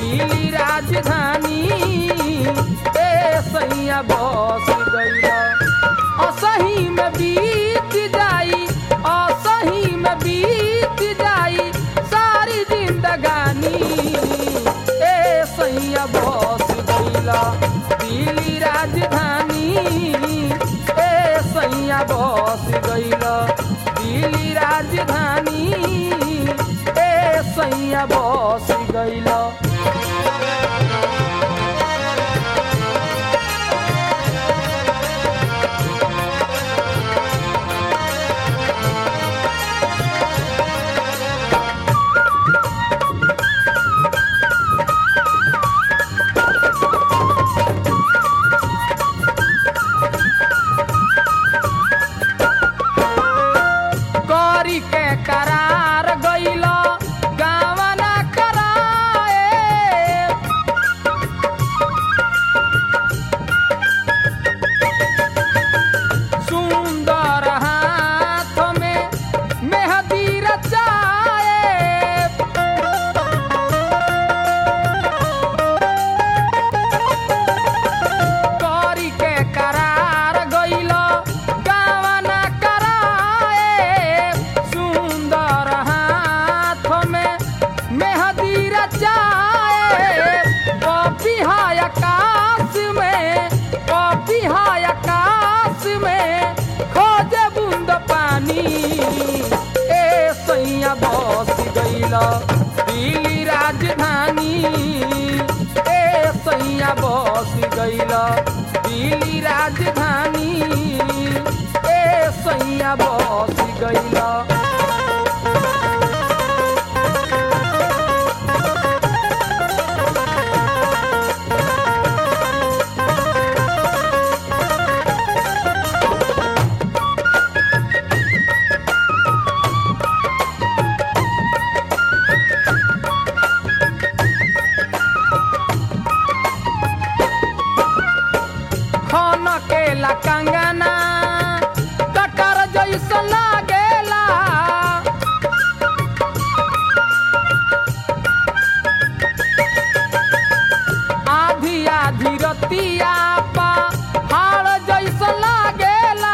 दिल्ली राजधानी ए सैया बस गईल असही में बीत जाई असही में बीत जाई सारी जिंदगानी ए सैया बस गईला दिल्ली राजधानी ए सैया बस गईला दिल्ली राजधानी ए सैया बस गईला करी के करार गईल गावना कराए सुंदर हाथ में मेहदी रचाए करी के करार गईल गावना कराए सुंदर हाथ में मेहदी रचाए कॉपी हाय आकाश में कॉपी हाय आकाश में खोजे बूंद पानी ए सैया बस गईल दिल्ली राजधानी ए सैया बस गईल दिल्ली राजधानी ए सैया बस गईल खन केला कंगना कटर जैसा लागेला आधी आधी रतिया पा हाड़ जैसा लागेला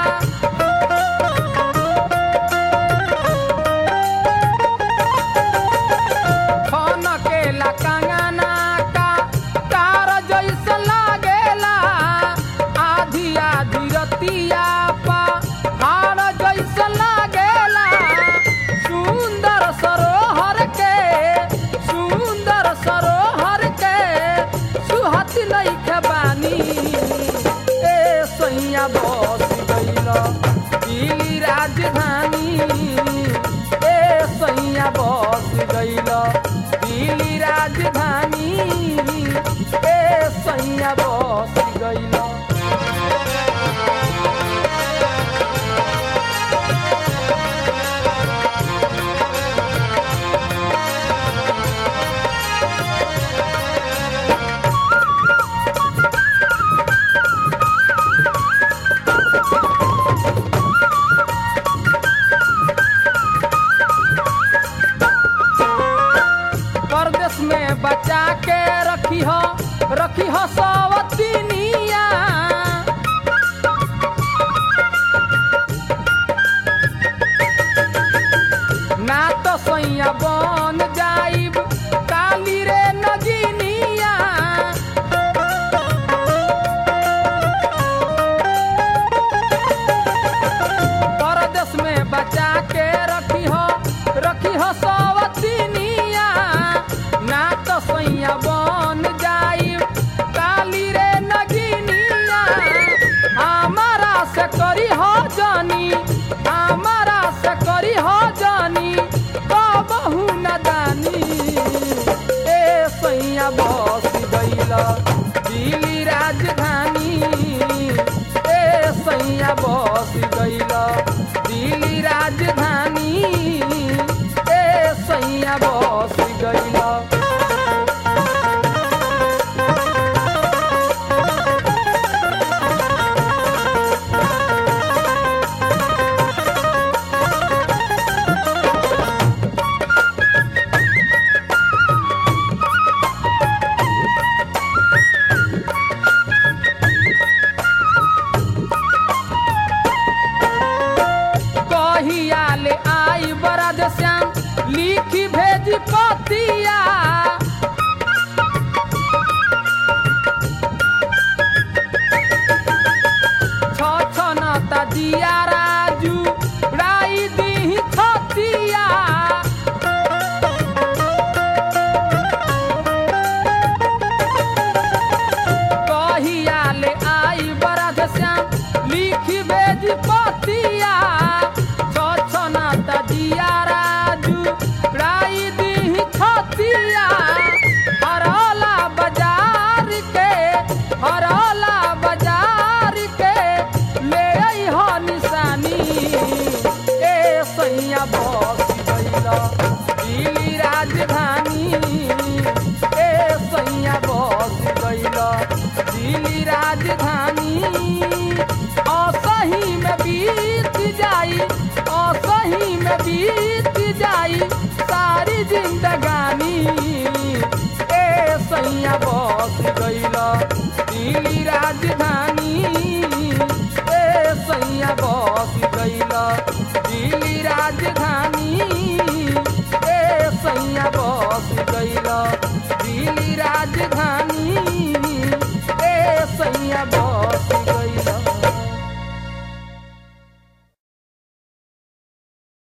खन केला कंगना का तार जैसा लागेला आधी आधी रतिया पा हार जैसा लागेला सुंदर सरोहर के सुंदर सरोहर के सुहत नहीं खबानी ए सैया बस गईल दिल्ली राजधानी ए सैया बस गईल दिल्ली राजधानी ए सैया बस गईल परदेश में बचा के रखी हो रखी हो सवतिनिया ना तो सैया बन जाइब काली रे नगिनिया परदेश में बचा के रखी हो रखी हो सवतिनिया ना तो सैया बन जाई काली रे नगिनिया हमारा से करी हो जानी हमारा से करी हो जानी कहू हरला बाजार के ले आई हो निशानी ए सैया बस गइल दिल्ली राजधानी ए सैया बस गइल दिल्ली राजधानी असही में बीत जाई असही में बीत जाई सारी जिंदगानी ए सैया बस गइल दिल्ली राजधानी ए सैया बस